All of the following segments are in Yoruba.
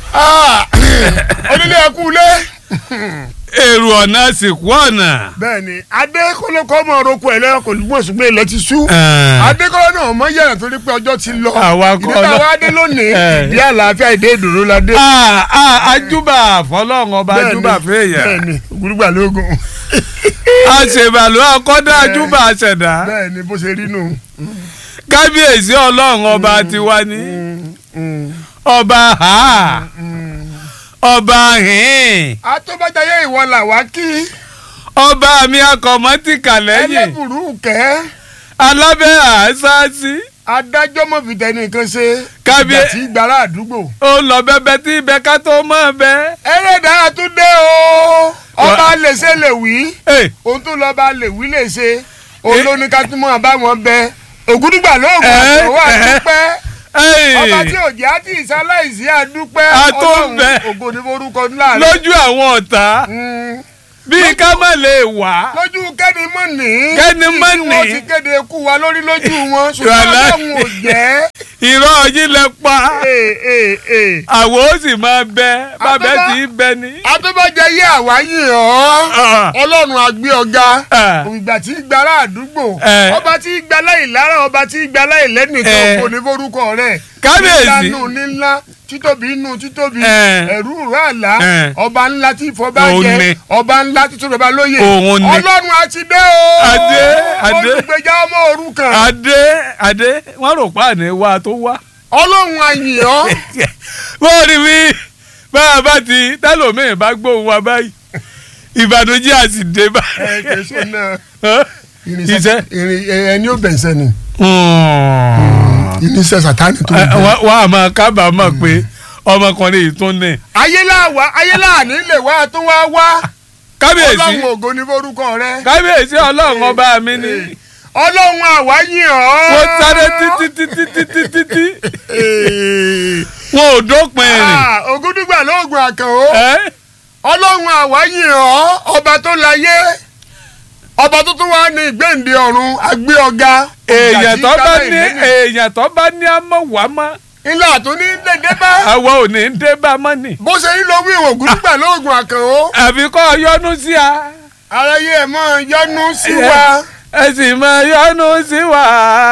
onílé ẹkú ilé. èrò ọ̀nà sìnkú ọ̀nà. bẹ́ẹ̀ni adékọlọkọ ọmọ oroko ẹ lẹyìn kò gbọ́n ṣùgbọ́n ilẹ̀ ti sú. adékọlọ náà ọmọ yẹn torí pé ọjọ́ ti lọ. Àwa kọ́ ìdí táwa lọ- adé lónìí Eh. ìdí àlàáfíà ìdí ìdùnnú la dé. Ah, ah, ajúbà fọlọ́run ọba Bẹ́ẹ̀ni, ajúbà fẹ́yà bẹ́ẹ̀ni gbúrúgbà lóògùn. àṣebàlú akọ́dá ajúbà àṣẹ̀dá bẹ́ẹ̀ni bó ṣe rí nù. kábíyèsí ọlọ́run ọba tiwa ní ọba ha ọba hìn atọ́bàjáyé ìwọ là wá kí ọba mi akọ̀mọ́tìkà lẹ́yìn ẹlẹ́bùrú kẹ́ alábẹ́ àṣáṣí adájọ́ mọ̀ fìtẹ́ nìkan ṣe Kábíyè- ìgbà tí gbàrà àdúgbò. ó lọ bẹbẹ tí ibẹ ká tó mọ̀ bẹ́. ẹlẹ́dàá tún dé o ọba Wà- lè ṣe lè wí Ẹ, òun tún lọ́ba lè wí lè ṣe òun ló ní ká tún mọ̀ bá wọn bẹ ògúdùgbà lóògùn Ẹ, àtọwọ́ ẹ. àdúpẹ́ ẹ, ọba tí òjì á ti ìsáláìsí àdúpẹ́ A tó ọlọ́run bẹ. ògo ní forúkọ ńlá rẹ. lójú àwọn ọ̀tá Mm. bíi ká má lè wá. lójú kẹ́ni mọ̀ ní. Kẹ́ni mọ̀ tí ní. wọ́n ti kéde ikú wa lórí lójú wọn ṣùgbọ́n Wàláhì. ọlọ́run ò jẹ́. ìrọ̀ yín lẹ pa Ee, ee, ee. àwọn ó sì máa bẹ bàbá Àtọ́bá- tí í bẹ ní. atọ́bàjẹ́ yé àwa yìí ọ́ Ah. ọlọ́run àgbé ọ̀gá Ah. ìgbà tí gbàrà àdúgbò Eh. ọba tí gbàlá ìlara ọba tí gbàlá ìlẹ́nìkan Eh. kò ní forúkọ rẹ̀ Kábíyèsí. nílá nù nílá títóbi nù títóbi Eh. ẹ̀rú ràlá Eh. ọba ńlá tí ìfọba Òun jẹ ni. ọba ńlá tí tóbi ọba lóye Òun ni. ọlọ́run àti dé o Adé, adé. olùgbèjà ọmọ òrukàn adé adé wọn rò pa àná wa tó wá. ọlọ́run àyìn ọ́ wọ́n rí mi bá a bá ti tẹ́lòmíì bá gbóhùn wa báyìí ìbànújẹ́ àti dé bá. ẹ kẹsàn náà iṣẹ́. irin ẹni ò bẹ̀nsẹ̀ ni Hmm. irinṣẹ́ sàtáni tó ń Ẹ, bẹ. wọ́n wọ́n á máa kábàámọ̀ pé ọmọkùnrin yìí tún ní. ayéláwa ayéláàní lè wá tó wá wá kábíyèsí ọlọ́run ògo ní forúkọ rẹ kábíyèsí ọlọ́run ọba mi ní. ọlọ́run àwa yìn ọ́. wọ́n sáré títí títí títí títí wọn ò dópin rìn. Ah, ògúndùgbà lóògùn àkànó Ẹ́, ọlọ́run àwa yìn ọ́ ọba tó láyé ọba tó tún wá ní ìgbéǹde ọ̀run àgbé ọ̀gá. èèyàn tó bá ní èèyàn tó bá ní àmọ́ wá mọ́ ilé àtún ní dédé bá àwa ò ní dé bá mọ́ nì. bó ṣe ń lo wí ògúndùgbà lóògùn àkànó àfi kọ́ yọnu sí a aráyé ẹ̀ mọ́ yọnu sí wa. ẹ sì máa yọnu sí wa.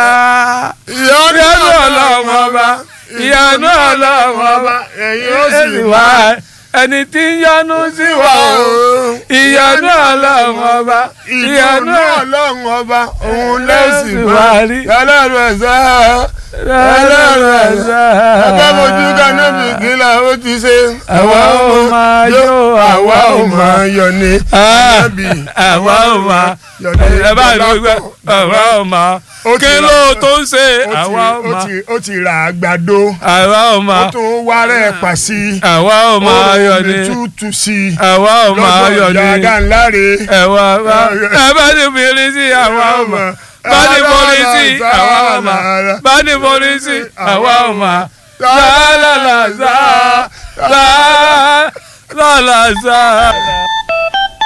ìyọnu ìyọnu ọlọ́run ọba ìyọnu ọlọ́run ọba ẹ̀yin ó ẹ sì sì wá. wá ẹni tí ń yọnu sí wa o ìyọnu ọlọ́run ọba ìyọnu ìyọnu ọlọ́run ọba òun lẹ́sìn wá wá rí. ọlọ́run ẹ̀sà ọlọ́run ẹ̀sà. ẹgbẹ́ mojú kaná bí kílà ó ti ṣe. àwa ò máa yó àwa ò máa yọ ni. Ah, Ànábì, àwa ò máa yọ ni. ẹ bá lọ gbẹ àwa ò máa Ó ti kí ra- ló tó ń ṣe ó ti- àwa ò ó máa ti- ó ti ra àgbàdo àwa ò ó máa tún wá rẹ̀ pa sí i. àwa ò máa yọ ó ni rẹ̀ tútù sí i. àwa ò máa yọ lọ́dọ̀ ni ìyá Adánláre. ẹwà bá ẹ bá ní bìrì sí àwa ò máa bá ní borí sí àwa ò máa bá ní borí sí àwa ò máa lálàlàzà lálàlàzà.